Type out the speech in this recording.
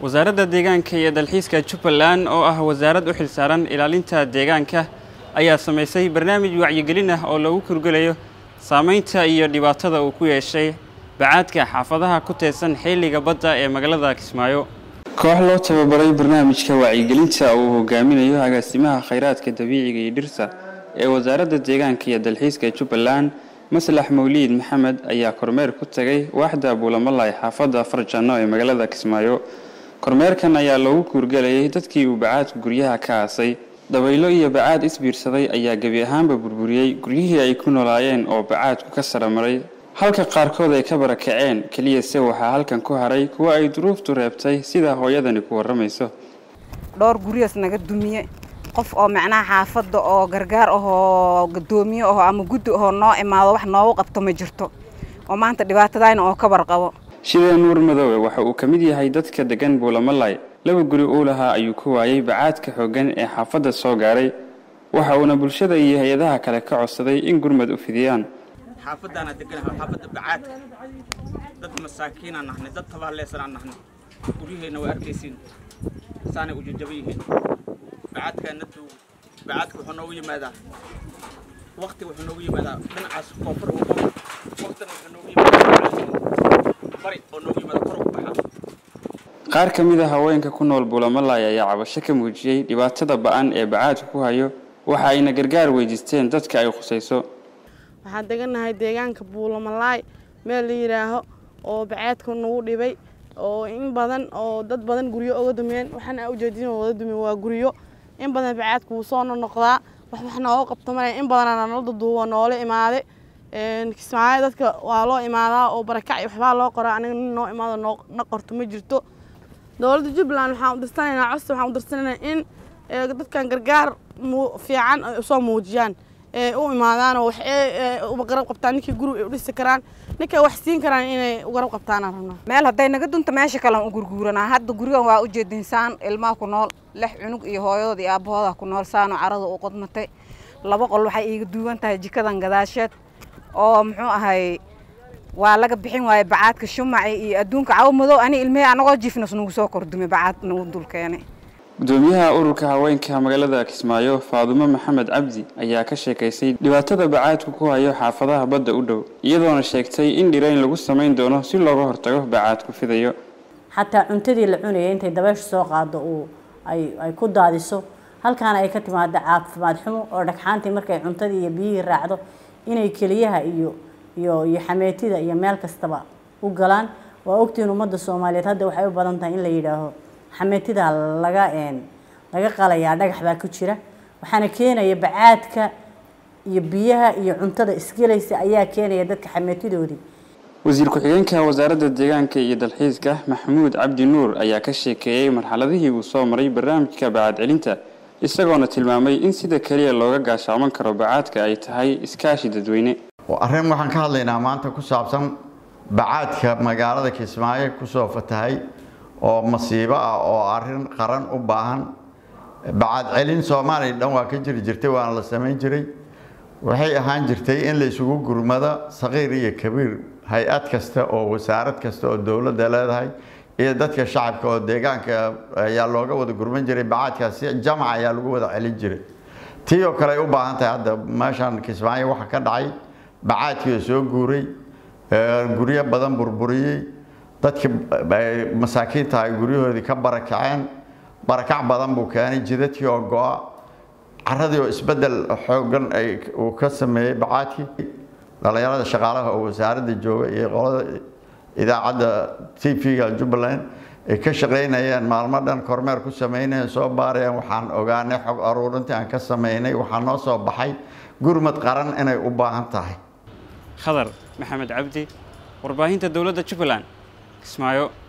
wasaaradda deegaanka iyo dalxiiska jubbaland oo ah wasaarad u xilsaaran ilaalinta deegaanka ayaa samaysay barnaamij wacyigelin ah oo lagu kurgelayo saamaynta iyo dhibaatada uu ku yeeshay bacaadka xaafadaha ku teedsan xilliga badda ee magaalada kismaayo koox loo tababaray barnaamijka wacyigelinta uu hogaaminayo agaasimaha khayraadka dabiiciga iyo dhirta ee wasaaradda deegaanka iyo dalxiiska jubbaland maslax mawliid maxamed ayaa kormeer ku tagay waaxda buulamalay xaafadda farjanno ee magaalada kismaayo kormeerkan ayaa loogu kuurgelayay dadkii uu bacaadku guryaha ka aasay dabaylo iyo bacaad isbiirsaday ayaa gebi ahaanba burburiyey guryihii ay ku noolaayeen oo bacaadku ka saramaray halka qaarkood ay ka barakaceen keliyase waxaa halkan ku haray kuwa ay duruuftu reebtay sida hooyadani ku warramayso dhowr guryaas naga dumiye qof oo macnaha xaafadda oo gargaar ahoo gadoomiye aho ama guddi ahoo noo imaado wax noogu qabto ma jirto oo maanta dhibaatadayna oo ka warqabo shidee nuur madoobe waxa uu ka mid yahay dadka degan buulamalay laba guri uu lahaa ayuu ku waayey bacaadka xooggan ee xaafadda soo gaaray waxa uuna bulshada iyo hay-adaha kale ka codsaday in gurmad u fidiyaan xaafadaana deganahay xaafadda bacaadka dad masaakiinaan nahnay dad tabaaleysanaan nahnay guryaheenna waa arkaysiin saanay u jajaba yihiin bacaadkaana duugo bacaadka wuxuu noogu yimaadaa waqti wuxuu noogu yimaadaa dhinacaas koonfur waqtina wuxuu noogu yimaadaa bari oo noogu yimaada kor ugu baxa qaar ka mid a haweenka ku nool buulamalay ayaa cabasho ka muujiyey dhibaatada ba-an ee bacaadku ku hayo waxa ayna gargaar weydiisteen dadka ay khusayso waxaan degannahay deegaanka buulamalaay meel la yidhaaho oo baceedka nagu dhibay oo in badan oo dad badan guryo oga dumeen waxaana ujeedin wada dumin waa guryo in badan baceedka wuu soo noqdaa wax wax nooga qabto malay in badanaa nala duduubo noola imaade kismaayo dadka waa loo imaadaa oo barakac iyo waxbaa loo qoraa aniga nin noo imaado noona qorto ma jirto dowladda jubbaland waxaan u dirsanaynaa codsi waxaan u dirsanaynaa in dadkan gargaar fiican ay usoo muujiyaan ee u imaadaanoo wax uba garab qabtaan ninkii guri ay u dhisi karaan ninkay wax siin karaan inay u garab qabtaanaan rabnaa meel hadday naga dunta meesha kalean u gurguuranaa hadda gurigan waa u jeedinsaan ilmaha ku nool lix cunug iyo hooyadooda iyo aabbahooda ku nool saano carada u qodmatay laba qol waxay iiga duugan tahay jikadan gadaasheed oo muxuu ahay waa laga bixin waaye bacaadka shumaci iyo adduunka cawo madow ani ilmihii anagoo jiifnas nagu soo kordumay bacaad nagu dul keenay gudoomiyaha ururka haweenka magaalada kismaayo faadumo maxamed cabdi ayaa ka sheekaysay dhibaatada bacaadku ku hayo xaafadaha badda u dhow iyadoona sheegtay in dhirayn lagu samayn doono si looga hortago bacaadku fidayo xataa cuntadii la cunayay intay dabaysha soo qaado uu ay ay ku daadiso halkaana ay ka timaado caafimaad xumo oo dhagxaantii markay cuntadii iyo biyihii raacdo inay keliyaha iyo iyo iyo xameetida iyo meel kastaba u galaan waa ogtihiin ummadda soomaaliyeed hadda waxay u badan tahay in la yidhaaho xameetida laga laga qalayaa dhagax baa ku jira waxaana keenaya bacaadka iyo biyaha iyo cuntada isgelaysa ayaa keenaya dadka xameetidoodii wasiir ku-xigeenka wasaaradda deegaanka iyo dalxiiska maxamuud cabdi nuur ayaa ka sheekeeyey marxaladihii uu soo maray barnaamijka bacaad celinta isagoona tilmaamay in sida keliya looga gaashaaman karo bacaadka ay tahay iskaashi dadweyne arrin waxaan ka hadlaynaa maanta ku saabsan bacaadka magaalada kismaayo kusoo fatahay oo masiibo ah oo arrin qaran u baahan bacaad celin soomaaliya dhan waa ka jiri jirtay waana la samayn jiray waxay ahaan jirtay in la isugu gurmado saqiir iyo kabiir hay-ad kasta oo wasaarad kasta oo dowladda leedahay iyo dadka shacabka oo deegaanka ayaa looga wada gurman jiray bacaadkaasi jamac ayaa lagu wada celin jiray tii oo kale ay u baahan tahay hadda meeshan kismaayo waxa ka dhacay bacaadkii oo soo guuray guryo badan burburiyey dadkii masaakiinta ay guryahoodii ka barakaceen barakac badan buu keenay jidadkii oo go-a caradii oo isbedel xoogan uu ka sameeyey bacaadkii dhalinyarada shaqaalaha oo wasaaradda jooga iyo qolada idaacadda t v-ga jubbaland ay ka shaqaynayeen maalmo dhan kormeer ku sameynayeen soo baarayeen waxaan ogaanay xog aruurintii aan ka sameynay waxaa noo soo baxay gurmad qaran inay u baahan tahay khadar maxamed cabdi warbaahinta dowladda jubbaland kismaayo